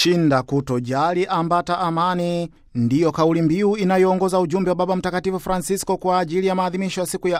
Shinda kutojali, ambata amani ndiyo kauli mbiu inayoongoza ujumbe wa Baba Mtakatifu Francisco kwa ajili ya maadhimisho ya siku ya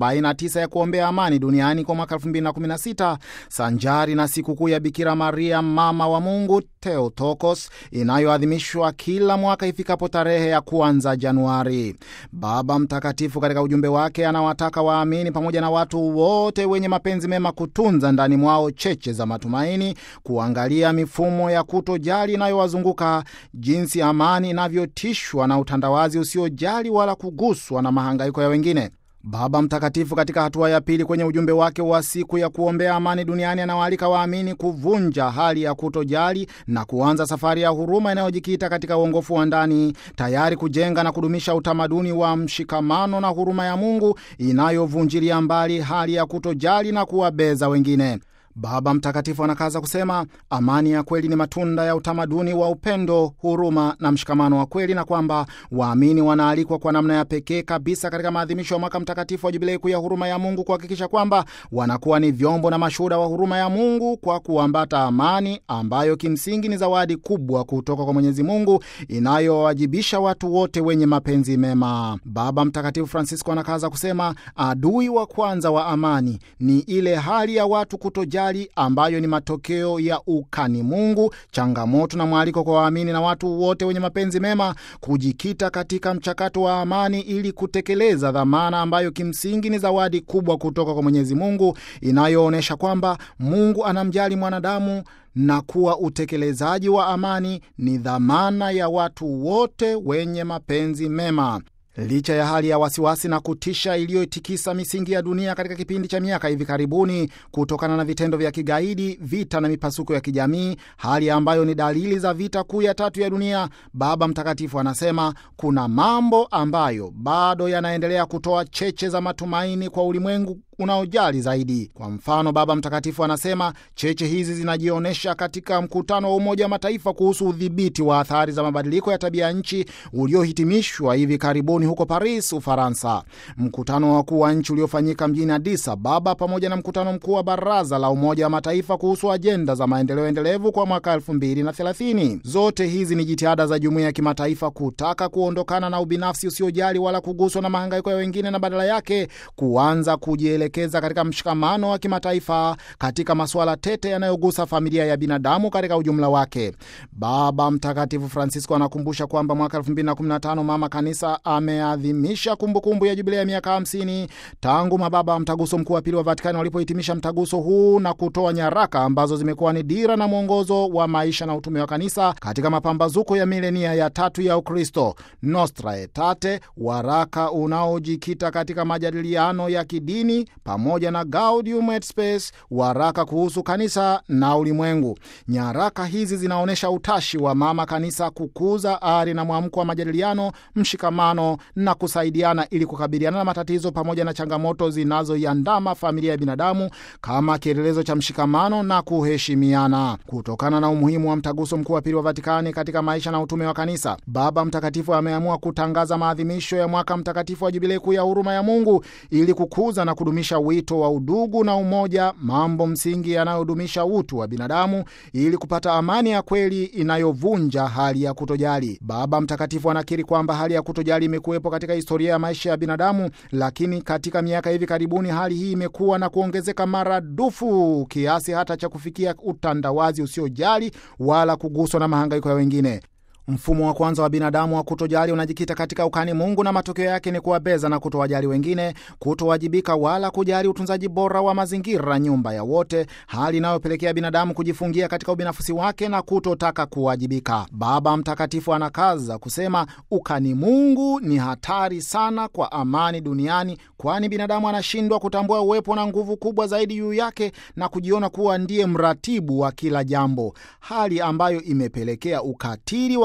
49 ya kuombea amani duniani kwa mwaka 2016 sanjari na sikukuu ya Bikira Maria mama wa Mungu Theotokos inayoadhimishwa kila mwaka ifikapo tarehe ya kwanza Januari. Baba Mtakatifu katika ujumbe wake anawataka waamini pamoja na watu wote wenye mapenzi mema kutunza ndani mwao cheche za matumaini, kuangalia mifumo ya kutojali inayowazunguka, jinsi amani inavyotishwa na utandawazi usiojali wala kuguswa na mahangaiko ya wengine. Baba Mtakatifu katika hatua ya pili kwenye ujumbe wake wa siku ya kuombea amani duniani anawaalika waamini kuvunja hali ya kutojali na kuanza safari ya huruma inayojikita katika uongofu wa ndani, tayari kujenga na kudumisha utamaduni wa mshikamano na huruma ya Mungu inayovunjilia mbali hali ya kutojali na kuwabeza wengine. Baba Mtakatifu anakaza kusema amani ya kweli ni matunda ya utamaduni wa upendo, huruma na mshikamano wa kweli, na kwamba waamini wanaalikwa kwa namna ya pekee kabisa katika maadhimisho ya mwaka mtakatifu wa Jubilei kuu ya huruma ya Mungu kuhakikisha kwamba wanakuwa ni vyombo na mashuhuda wa huruma ya Mungu kwa kuambata amani ambayo kimsingi ni zawadi kubwa kutoka kwa Mwenyezi Mungu inayowajibisha watu wote wenye mapenzi mema. Baba Mtakatifu Francisco anakaza kusema adui wa kwanza wa amani ni ile hali ya watu kutojali ambayo ni matokeo ya ukani Mungu, changamoto na mwaliko kwa waamini na watu wote wenye mapenzi mema kujikita katika mchakato wa amani ili kutekeleza dhamana ambayo kimsingi ni zawadi kubwa kutoka kwa Mwenyezi Mungu inayoonyesha kwamba Mungu anamjali mwanadamu na kuwa utekelezaji wa amani ni dhamana ya watu wote wenye mapenzi mema. Licha ya hali ya wasiwasi na kutisha iliyotikisa misingi ya dunia katika kipindi cha miaka hivi karibuni kutokana na vitendo vya kigaidi, vita na mipasuko ya kijamii, hali ambayo ni dalili za vita kuu ya tatu ya dunia, Baba Mtakatifu anasema kuna mambo ambayo bado yanaendelea kutoa cheche za matumaini kwa ulimwengu unaojali zaidi. Kwa mfano, Baba Mtakatifu anasema cheche hizi zinajionyesha katika mkutano wa Umoja wa Mataifa kuhusu udhibiti wa athari za mabadiliko ya tabia nchi uliohitimishwa hivi karibuni huko Paris, Ufaransa. Mkutano wa wakuu wa nchi uliofanyika mjini Addis Ababa pamoja na mkutano mkuu wa Baraza la Umoja wa Mataifa kuhusu ajenda za maendeleo endelevu kwa mwaka 2030. Zote hizi ni jitihada za jumuiya ya kimataifa kutaka kuondokana na ubinafsi usiojali wala kuguswa na mahangaiko ya wengine na badala yake kuanza kujielekeza katika mshikamano wa kimataifa katika masuala tete yanayogusa familia ya binadamu katika ujumla wake. Baba Mtakatifu Francisco anakumbusha kwamba mwaka 2015 Mama Kanisa ameadhimisha kumbukumbu ya jubilei ya miaka 50 tangu mababa wa mtaguso mkuu wa pili wa Vatikani walipohitimisha mtaguso huu na kutoa nyaraka ambazo zimekuwa ni dira na mwongozo wa maisha na utume wa kanisa katika mapambazuko ya milenia ya tatu ya Ukristo, Nostra Aetate, waraka unaojikita katika majadiliano ya kidini pamoja na Gaudium et Spes, waraka kuhusu kanisa na ulimwengu. Nyaraka hizi zinaonyesha utashi wa mama kanisa kukuza ari na mwamko wa majadiliano, mshikamano na kusaidiana ili kukabiliana na matatizo pamoja na changamoto zinazoiandama familia ya binadamu kama kielelezo cha mshikamano na kuheshimiana. Kutokana na umuhimu wa mtaguso mkuu wa pili wa Vatikani katika maisha na utume wa kanisa, Baba Mtakatifu ameamua kutangaza maadhimisho ya mwaka mtakatifu wa Jubilei kuu ya huruma ya Mungu ili kukuza na kudumisha wito wa udugu na umoja, mambo msingi yanayodumisha utu wa binadamu ili kupata amani ya kweli inayovunja hali ya kutojali. Baba Mtakatifu anakiri kwamba hali ya kutojali imekuwepo katika historia ya maisha ya binadamu, lakini katika miaka hivi karibuni hali hii imekuwa na kuongezeka maradufu kiasi hata cha kufikia utandawazi usiojali wala kuguswa na mahangaiko ya wengine. Mfumo wa kwanza wa binadamu wa kutojali unajikita katika ukani Mungu, na matokeo yake ni kuwabeza na kutowajali wengine, kutowajibika wala kujali utunzaji bora wa mazingira, nyumba ya wote, hali inayopelekea binadamu kujifungia katika ubinafsi wake na kutotaka kuwajibika. Baba Mtakatifu anakaza kusema ukani Mungu ni hatari sana kwa amani duniani, kwani binadamu anashindwa kutambua uwepo na nguvu kubwa zaidi juu yake na kujiona kuwa ndiye mratibu wa kila jambo, hali ambayo imepelekea ukatili wa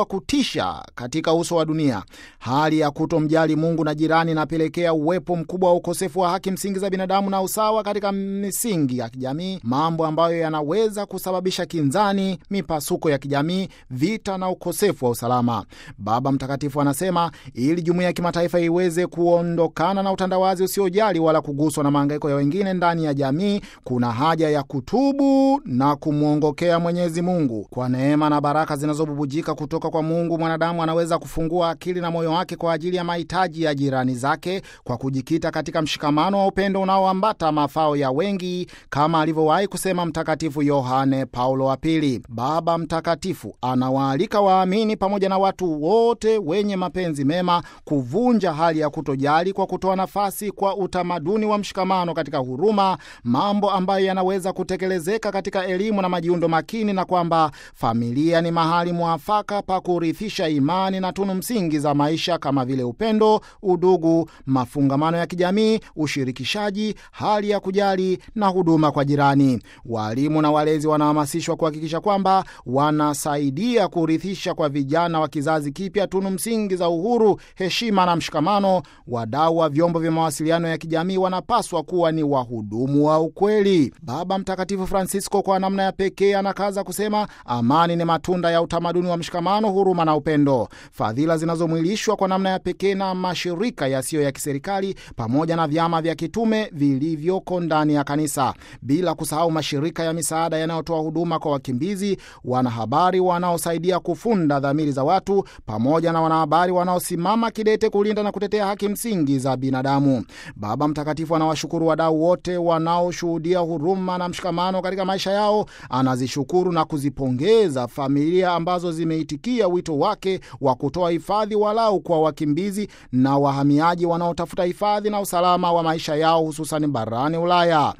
kutisha katika uso wa dunia. Hali ya kutomjali Mungu na jirani inapelekea uwepo mkubwa wa ukosefu wa haki msingi za binadamu na usawa katika misingi ya kijamii, mambo ambayo yanaweza kusababisha kinzani, mipasuko ya kijamii, vita na ukosefu wa usalama. Baba Mtakatifu anasema ili jumuiya ya kimataifa iweze kuondokana na utandawazi usiojali wala kuguswa na mahangaiko ya wengine ndani ya jamii, kuna haja ya kutubu na kumwongokea Mwenyezi Mungu. Kwa neema na baraka zinazobubujika kutoka kwa Mungu, mwanadamu anaweza kufungua akili na moyo wake kwa ajili ya mahitaji ya jirani zake kwa kujikita katika mshikamano wa upendo unaoambata mafao ya wengi, kama alivyowahi kusema Mtakatifu Yohane Paulo wa Pili. Baba Mtakatifu anawaalika waamini pamoja na watu wote wenye mapenzi mema kuvunja hali ya kutojali kwa kutoa nafasi kwa utamaduni wa mshikamano katika huruma, mambo ambayo yanaweza kutekelezeka katika elimu na majiundo makini, na kwamba familia ni mahali mwafaka pa kurithisha imani na tunu msingi za maisha kama vile upendo, udugu, mafungamano ya kijamii, ushirikishaji, hali ya kujali na huduma kwa jirani. Walimu na walezi wanahamasishwa kuhakikisha kwamba wanasaidia kurithisha kwa vijana wa kizazi kipya tunu msingi za uhuru, heshima na mshikamano. Wadau wa vyombo vya mawasiliano ya kijamii wanapaswa kuwa ni wahudumu wa ukweli. Baba Mtakatifu Francisco kwa namna ya pekee anakaza kusema amani ni matunda ya utamaduni wa mshikamano, huruma na upendo, fadhila zinazomwilishwa kwa namna ya pekee na mashirika yasiyo ya kiserikali pamoja na vyama vya kitume vilivyoko ndani ya kanisa, bila kusahau mashirika ya misaada yanayotoa huduma kwa wakimbizi, wanahabari wanaosaidia kufunda dhamiri za watu, pamoja na wanahabari wanaosimama kidete kulinda na kutetea haki msingi za binadamu. Baba Mtakatifu anawashukuru wadau wote wanaoshuhudia huruma na mshikamano katika maisha yao. Anazishukuru na kuzipongeza familia ambazo zimeitikia wito wake wa kutoa hifadhi walau kwa wakimbizi na wahamiaji wanaotafuta hifadhi na usalama wa maisha yao hususan barani Ulaya.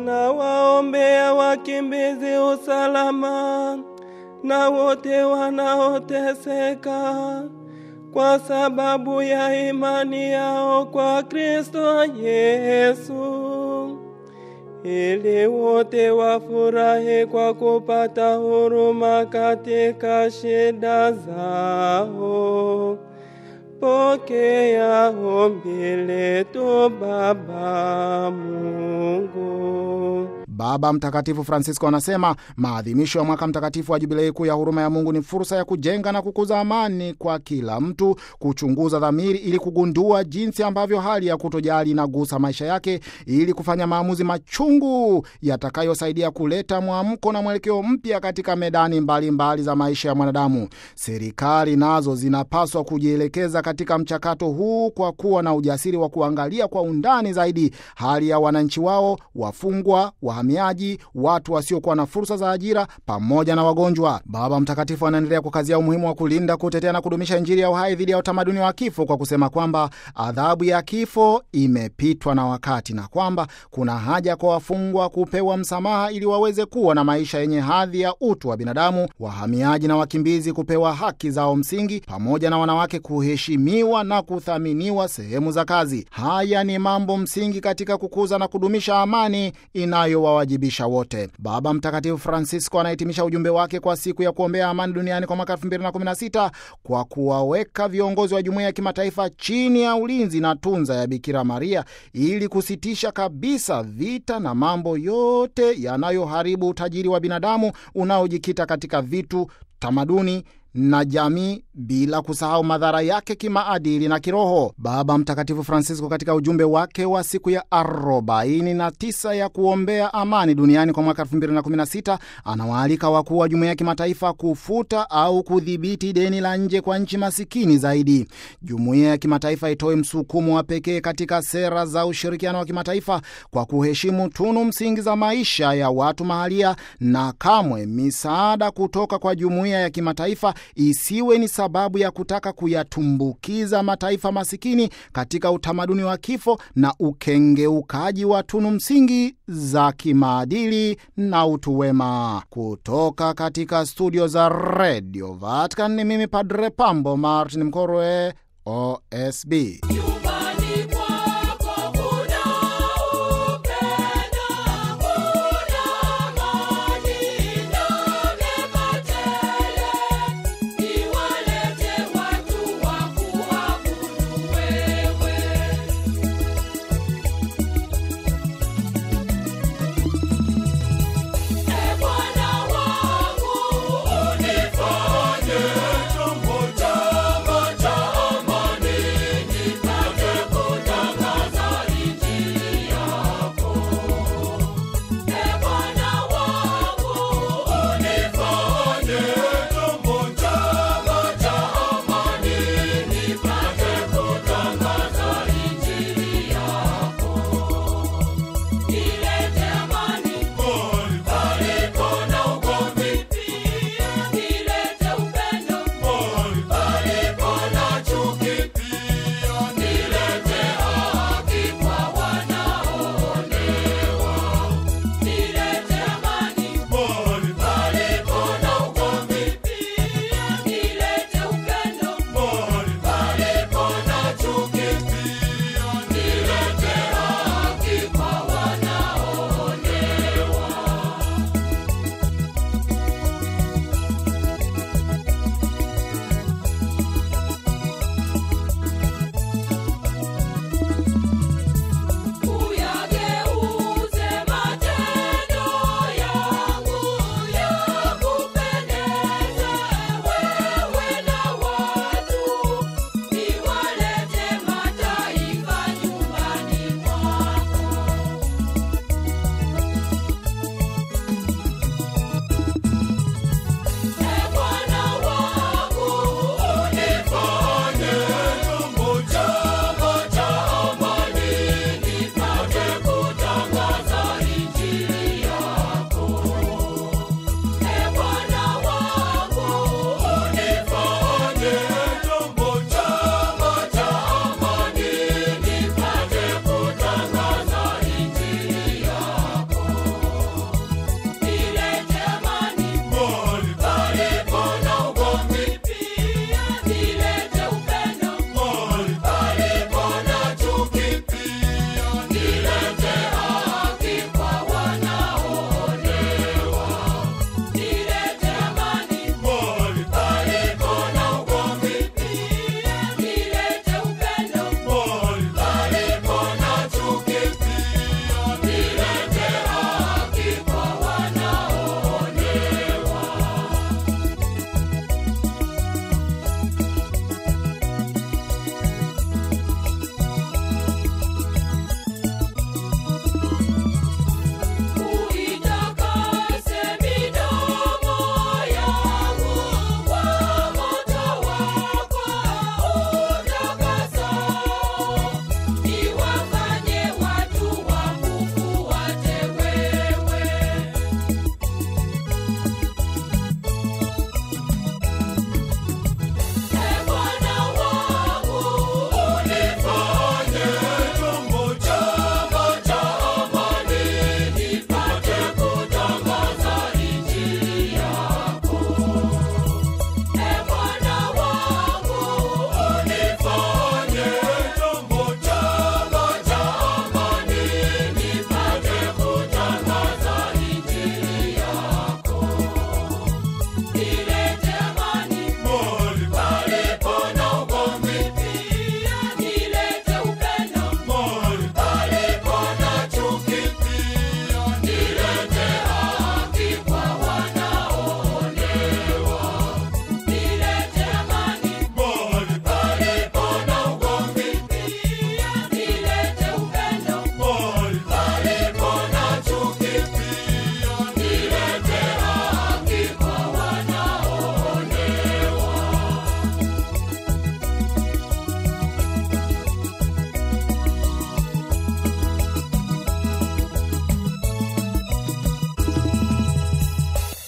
Tunawaombea wakimbizi usalama na wote wanaoteseka kwa sababu ya imani yao kwa Kristo Yesu, ili wote wafurahi kwa kupata huruma katika shida zao. Pokea ombi letu Baba Mungu. Baba Mtakatifu Francisco anasema maadhimisho ya mwaka mtakatifu wa Jubilei kuu ya huruma ya Mungu ni fursa ya kujenga na kukuza amani kwa kila mtu, kuchunguza dhamiri ili kugundua jinsi ambavyo hali ya kutojali inagusa maisha yake, ili kufanya maamuzi machungu yatakayosaidia kuleta mwamko na mwelekeo mpya katika medani mbalimbali mbali za maisha ya mwanadamu. Serikali nazo zinapaswa kujielekeza katika mchakato huu kwa kuwa na ujasiri wa kuangalia kwa undani zaidi hali ya wananchi wao, wafungwa, wahamiaji, watu wasiokuwa na fursa za ajira pamoja na wagonjwa. Baba Mtakatifu anaendelea kukazia umuhimu wa kulinda, kutetea na kudumisha Injili ya uhai dhidi ya utamaduni wa kifo kwa kusema kwamba adhabu ya kifo imepitwa na wakati na kwamba kuna haja kwa wafungwa kupewa msamaha ili waweze kuwa na maisha yenye hadhi ya utu wa binadamu, wahamiaji na wakimbizi kupewa haki zao msingi, pamoja na wanawake kuheshimiwa na kuthaminiwa sehemu za kazi. Haya ni mambo msingi katika kukuza na kudumisha amani inayowawajibisha wote. Baba Mtakatifu Francisco anahitimisha ujumbe wake kwa siku ya kuombea amani duniani kwa mwaka 2016 kwa kuwaweka viongozi wa jumuiya ya kimataifa chini ya ulinzi na tunza ya Bikira Maria ili kusitisha kabisa vita na mambo yote yanayoharibu utajiri wa binadamu unaojikita katika vitu, tamaduni na jamii bila kusahau madhara yake kimaadili na kiroho. Baba Mtakatifu Francisco katika ujumbe wake wa siku ya 49 ya kuombea amani duniani kwa mwaka 2016 anawaalika wakuu wa jumuiya ya kimataifa kufuta au kudhibiti deni la nje kwa nchi masikini zaidi. Jumuiya ya kimataifa itoe msukumo wa pekee katika sera za ushirikiano wa kimataifa kwa kuheshimu tunu msingi za maisha ya watu mahalia, na kamwe misaada kutoka kwa jumuiya ya kimataifa isiwe ni sababu ya kutaka kuyatumbukiza mataifa masikini katika utamaduni wa kifo na ukengeukaji wa tunu msingi za kimaadili na utu wema. Kutoka katika studio za Radio Vatican ni mimi Padre Pambo Martin Mkorwe, OSB.